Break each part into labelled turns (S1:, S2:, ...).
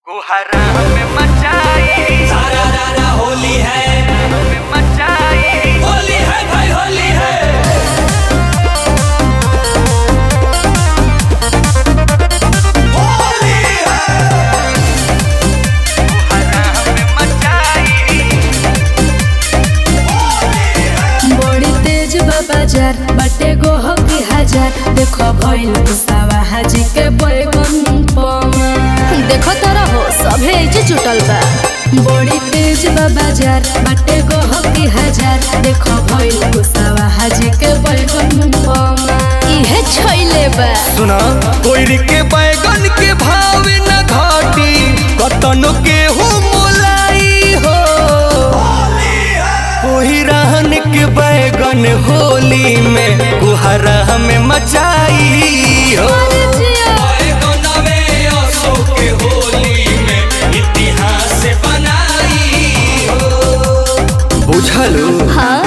S1: कुहरा में मचाई
S2: सारा रारा होली है
S1: में मचाई
S2: होली है भाई होली है होली है
S1: कुहरा में मचाई
S3: बड़ी तेज बा बाजार बाटे गोह की हजार देखो भइल गुस्सावा हाजी के बैगन पमा देखो तारा हो सभे एजे जुटल बा बड़ी तेज बा बाजार बाटे गोह की हजार देखो भइल गुस्सावा हाजी के बैगन पमा इहे छैले बा
S2: सुना कोयरी के बैगन के भाव न घाटी कतनो के हो मोलाई हो कोई रहन के बैगन होली में कुहरा में मचाई हो
S3: अरे जिया
S2: बैगनवे अशोक के होली में इतिहास बनाई हो बुझलू
S3: हाँ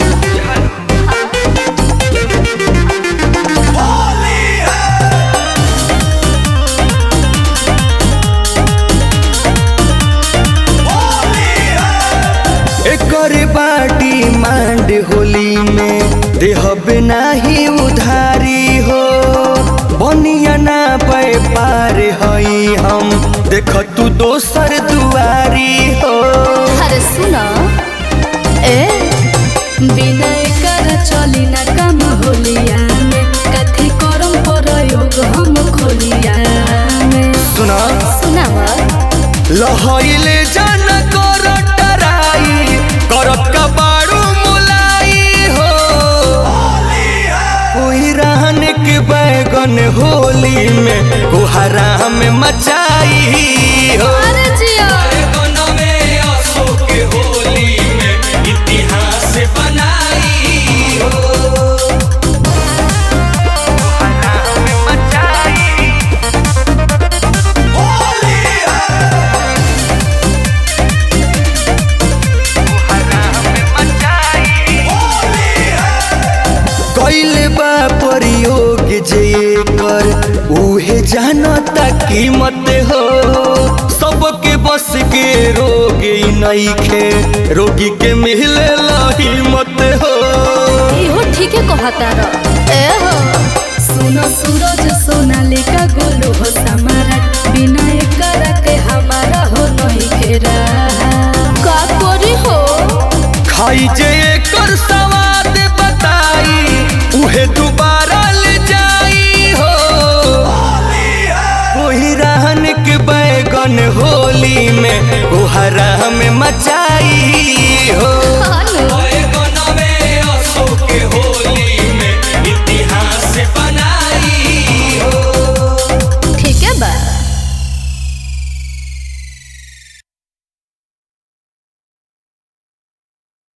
S2: एकर बाटी मांड होली में देहब नाही उधारी हो बनिया ना पे पार हई हम देख तू दोसर दुआरी हो
S3: अरे सुना ए बिना कर चली ना काम होलिया में कथी करम प्रयोग हम खोलिया में
S2: सुना
S3: सुनावा
S2: लहइले जान कर टराई करत का बारू मुलाई हो कोई रहन के बैगन होली में कुहरा में मचाई हो
S3: अरे जिया
S2: बैगनवे अशोक के होली में इतिहास बनाई हो
S1: कुहरा में मचाई कुहरा में मचाई
S2: कैले बा प्रयोग जे कर उहे जानता कीमत हो सबके बस के रोग ई नइखे रोगी के मिले हिम्मत हो
S3: इहो ठीके कहता र ए हो सुनो सूरज सोनालिका गोलू हो समारा बिना कर के हमारा हो नहीं खेरा का करी हो
S2: खाई जे एकर स्वाद बताई उहे दोबारा ले जाई हो कोई रहन के बैगन होली में कोहरा में मचाई हो